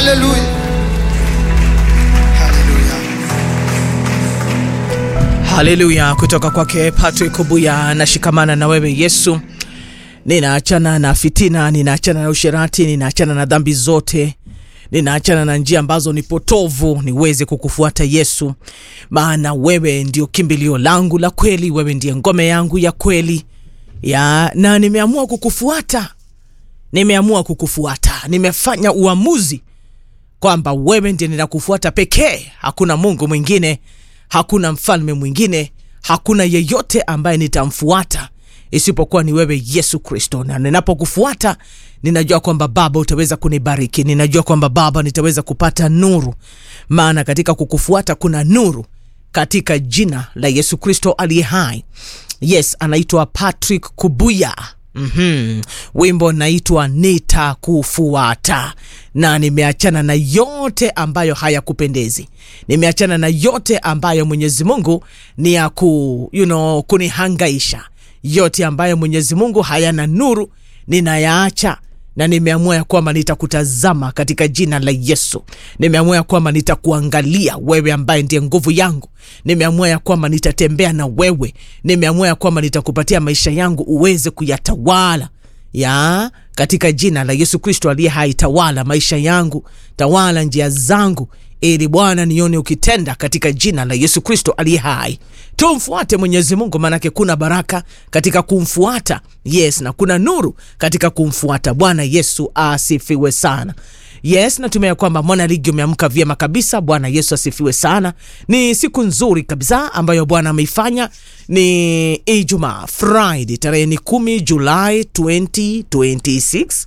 Haleluya, haleluya. haleluya kutoka kwake patrick kubuya nashikamana na wewe yesu ninaachana na fitina ninaachana na usherati ninaachana na dhambi zote ninaachana na njia ambazo ni potovu niweze kukufuata yesu maana wewe ndio kimbilio langu la kweli wewe ndiye ngome yangu ya kweli ya na nimeamua kukufuata nimeamua kukufuata nimefanya uamuzi kwamba wewe ndiye ninakufuata pekee hakuna mungu mwingine hakuna mfalme mwingine hakuna yeyote ambaye nitamfuata isipokuwa ni wewe yesu kristo na ninapokufuata ninajua kwamba baba utaweza kunibariki ninajua kwamba baba nitaweza kupata nuru maana katika kukufuata kuna nuru katika jina la yesu kristo aliye hai yes anaitwa patrick kubuya mm-hmm. wimbo naitwa nitakufuata na nimeachana na yote ambayo hayakupendezi nimeachana na yote ambayo mwenyezi mungu ni ya ku, you know, kunihangaisha yote ambayo mwenyezi mungu hayana nuru ninayaacha na nimeamua ya kwamba nitakutazama katika jina la yesu nimeamua ya kwamba nitakuangalia wewe ambaye ndiye nguvu yangu nimeamua ya kwamba nitatembea na wewe nimeamua ya kwamba nitakupatia maisha yangu uweze kuyatawala ya katika jina la yesu kristo aliye hai tawala maisha yangu tawala njia zangu ili bwana nione ukitenda katika jina la yesu kristo aliye hai tumfuate mwenyezi mungu maanake kuna baraka katika kumfuata yes na kuna nuru katika kumfuata bwana yesu asifiwe sana yes natumia kwamba mwana ligi umeamka vyema kabisa bwana yesu asifiwe sana ni siku nzuri kabisa ambayo bwana ameifanya ni ijumaa friday tarehe ni kumi julai 2026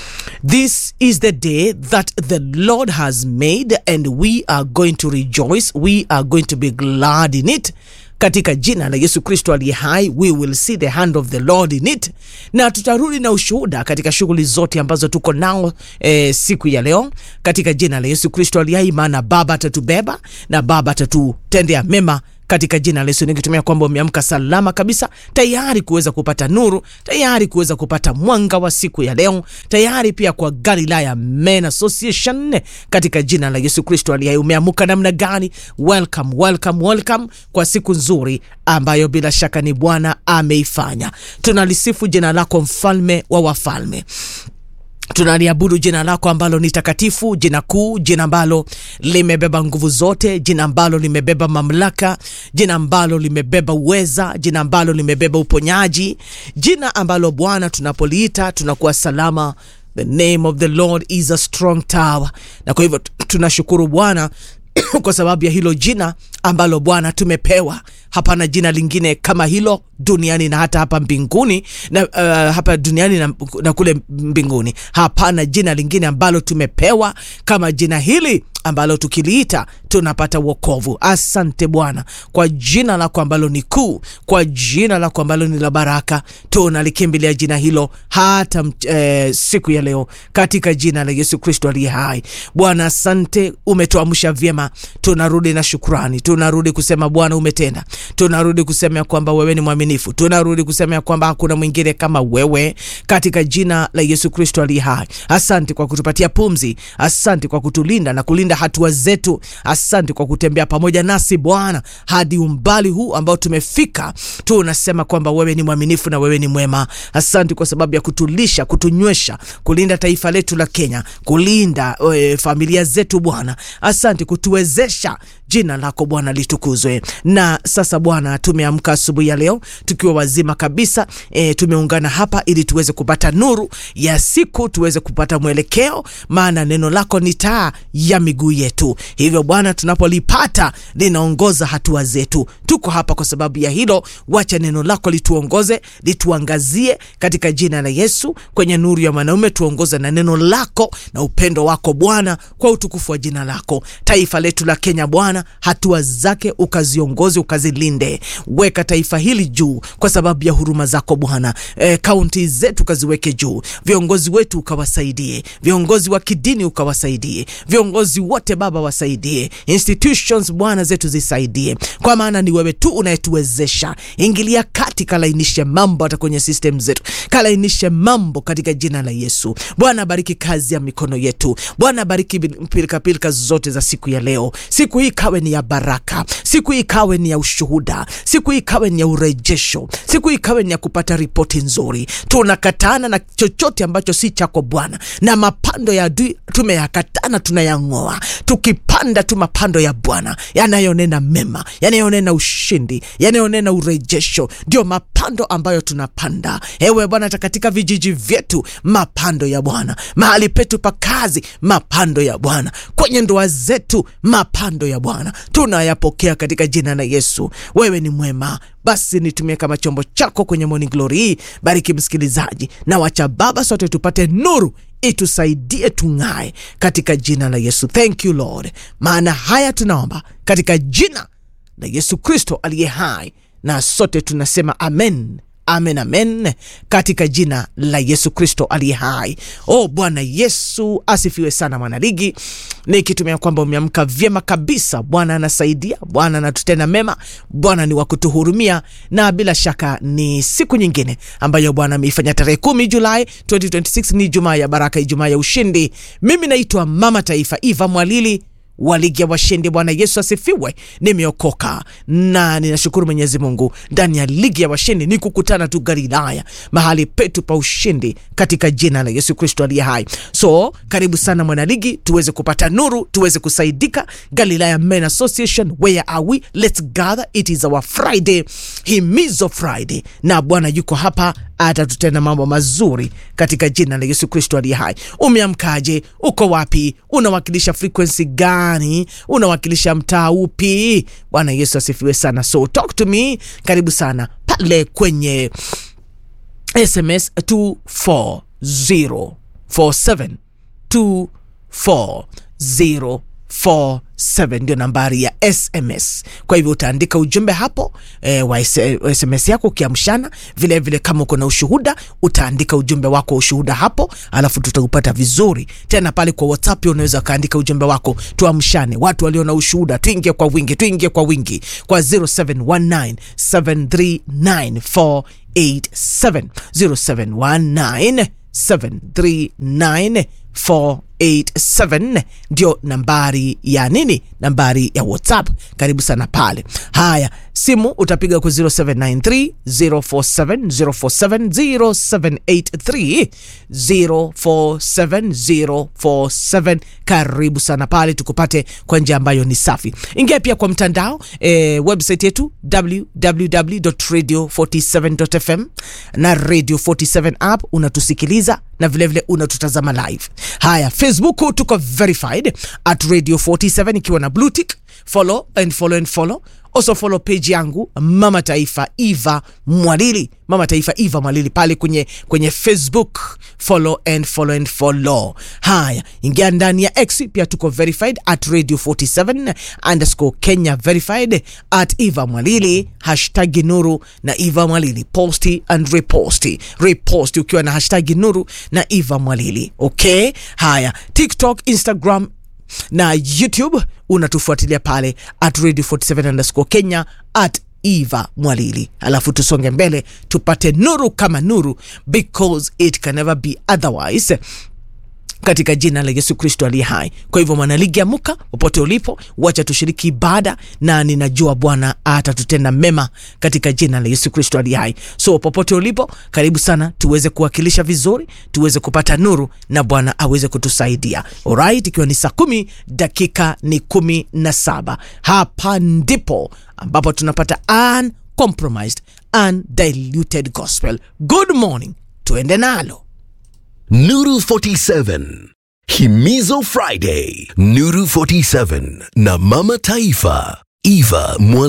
This is the day that the Lord has made, and we are going to rejoice. We are going to be glad in it. Katika jina la Yesu Kristo aliye hai, we will see the hand of the Lord in it, na tutarudi na ushuhuda katika shughuli zote ambazo tuko nao eh, siku ya leo katika jina la Yesu Kristo aliye hai, maana Baba atatubeba na Baba atatutendea mema katika jina la Yesu nikitumia kwamba umeamka salama kabisa, tayari kuweza kupata nuru, tayari kuweza kupata mwanga wa siku ya leo, tayari pia kwa Galilaya Men Association katika jina la Yesu Kristo aliye hai. Umeamuka namna gani? Welcome, welcome, welcome kwa siku nzuri ambayo bila shaka ni Bwana ameifanya. Tunalisifu jina lako, mfalme wa wafalme tunaliabudu jina lako ambalo ni takatifu jina kuu jina ambalo limebeba nguvu zote jina ambalo limebeba mamlaka jina ambalo limebeba uweza jina ambalo limebeba uponyaji jina ambalo bwana tunapoliita tunakuwa salama the name of the lord is a strong tower na kwa hivyo tunashukuru bwana kwa sababu ya hilo jina ambalo bwana tumepewa hapana jina lingine kama hilo duniani na hata hapa mbinguni na uh, hapa duniani na, na kule mbinguni hapana jina lingine ambalo tumepewa kama jina hili ambalo tukiliita tunapata wokovu asante bwana kwa jina lako ambalo ni kuu kwa jina lako ambalo ni la baraka tunalikimbilia jina hilo hata eh, siku ya leo katika jina la yesu kristo aliye hai bwana asante umetuamsha vyema tunarudi na shukrani tunarudi kusema bwana umetenda tunarudi kusema ya kwamba wewe ni mwaminifu tunarudi kusema ya kwamba hakuna mwingine kama wewe katika jina la yesu kristo aliye hai asante kwa kutupatia pumzi asante kwa kutulinda na kulinda hatua zetu asante kwa kutembea pamoja nasi bwana hadi umbali huu ambao tumefika tunasema kwamba wewe ni mwaminifu na wewe ni mwema asante kwa sababu ya kutulisha kutunywesha kulinda taifa letu la kenya kulinda e, familia zetu bwana asante kutuwezesha jina lako bwana litukuzwe na sasa bwana tumeamka asubuhi ya leo tukiwa wazima kabisa e, tumeungana hapa ili tuweze kupata nuru ya siku tuweze kupata mwelekeo maana neno lako ni taa ya miguu yetu hivyo bwana tunapolipata linaongoza hatua zetu tuko hapa kwa sababu ya hilo wacha neno lako lituongoze lituangazie katika jina la yesu kwenye nuru ya mwanaume tuongoze na neno lako na upendo wako bwana kwa utukufu wa jina lako taifa letu la kenya bwana Bwana, hatua zake ukaziongoze, ukazilinde. Weka taifa hili juu kwa sababu ya huruma zako Bwana. E, kaunti zetu ukaziweke juu, viongozi wetu ukawasaidie, viongozi wa kidini ukawasaidie, viongozi wote Baba wasaidie, institutions Bwana zetu zisaidie, kwa maana ni wewe tu unayetuwezesha. Ingilia kati, kalainishe mambo hata kwenye system zetu, kalainishe mambo katika jina la Yesu. Bwana bariki kazi ya mikono yetu. Bwana bariki pilika pilika zote za siku ya leo. Siku hii kawe ni ya baraka, siku hii kawe ni ya ushuhuda, siku hii kawe ni ya urejesho, siku hii kawe ni ya kupata ripoti nzuri. Tunakatana na chochote ambacho si chako Bwana, na mapando ya adui tumeyakatana, tunayang'oa, tukipanda tu mapando ya Bwana yanayonena mema, yanayonena ushindi, yanayonena urejesho, ndio mapando ambayo tunapanda. Ewe Bwana, hata katika vijiji vyetu mapando ya Bwana, mahali petu pa kazi mapando ya Bwana, kwenye ndoa zetu mapando ya Bwana tunayapokea katika jina la Yesu. Wewe ni mwema. Basi nitumie kama chombo chako kwenye Morning Glory hii. Bariki msikilizaji na wacha Baba, sote tupate nuru itusaidie tung'ae katika jina la Yesu. Thank you Lord, maana haya tunaomba katika jina la Yesu Kristo aliye hai, na sote tunasema amen. Amen, amen, katika jina la Yesu Kristo aliye hai. Oh, Bwana Yesu asifiwe sana, mwanaligi, nikitumia kwamba umeamka vyema kabisa. Bwana anasaidia, Bwana anatutenda mema, Bwana ni wa kutuhurumia, na bila shaka ni siku nyingine ambayo Bwana ameifanya. Tarehe kumi Julai 2026 ni Jumaa ya baraka, Ijumaa ya ushindi. Mimi naitwa Mama Taifa Eva Mwalili wa ligi ya washindi. Bwana Yesu asifiwe. Nimeokoka na ninashukuru Mwenyezi Mungu. Ndani ya ligi ya washindi ni kukutana tu Galilaya, mahali petu pa ushindi, katika jina la Yesu Kristo aliye hai. So karibu sana mwanaligi, tuweze kupata nuru, tuweze kusaidika. Galilaya Men Association, where are we? Let's gather, it is our Friday, himizo Friday, na Bwana yuko hapa atatutenda mambo mazuri katika jina la Yesu Kristo aliye hai. Umeamkaje? Uko wapi? Unawakilisha frequency gani? Unawakilisha mtaa upi? Bwana Yesu asifiwe sana. So talk to me, karibu sana pale kwenye SMS 24047 240 47 ndio nambari ya SMS. Kwa hivyo utaandika ujumbe hapo e, wa SMS yako ukiamshana. Vilevile kama uko na ushuhuda utaandika ujumbe wako wa ushuhuda hapo, alafu tutaupata vizuri tena pale kwa WhatsApp. Pia unaweza ukaandika ujumbe wako, tuamshane. Watu walio na ushuhuda tuingie kwa wingi, tuingie kwa wingi kwa 0719 739 487 0719 739 487 ndio nambari ya nini, nambari ya WhatsApp. Karibu sana pale. Haya, simu utapiga kwa 0793 047 047 0783 047 047. Karibu sana pale, tukupate kwa njia ambayo ni safi. Ingia pia kwa mtandao e, website yetu www.radio47.fm na Radio 47 app, unatusikiliza na vilevile unatutazama live. Haya, Facebook tuko verified at Radio 47 ikiwa na blue tick. Follow and follow and follow. Also follow page yangu Mama Taifa Eva Mwalili, Mama Taifa Eva Mwalili pale kwenye, kwenye Facebook. Follow and follow and follow. Haya, ingia ndani ya X pia tuko verified at Radio 47 underscore Kenya verified at Eva Mwalili hashtag Nuru na Eva Mwalili posti and reposti reposti ukiwa na hashtag Nuru na Eva Mwalili. Okay, haya TikTok, Instagram na YouTube unatufuatilia pale at radio 47 underscore Kenya at Eva Mwalili, alafu tusonge mbele tupate nuru kama nuru, because it can never be otherwise katika jina la Yesu Kristo aliye hai. Kwa hivyo mwanaligi, amuka popote ulipo, wacha tushiriki ibada, na ninajua Bwana atatutenda mema katika jina la Yesu Kristo aliye hai. So popote ulipo, karibu sana, tuweze kuwakilisha vizuri, tuweze kupata nuru na Bwana aweze kutusaidia. Alright, ikiwa ni saa kumi dakika ni kumi na saba hapa ndipo ambapo tunapata uncompromised undiluted gospel. Good morning, tuende nalo. Nuru 47 Himizo Friday Nuru 47 na Mama Taifa Eva Mwalili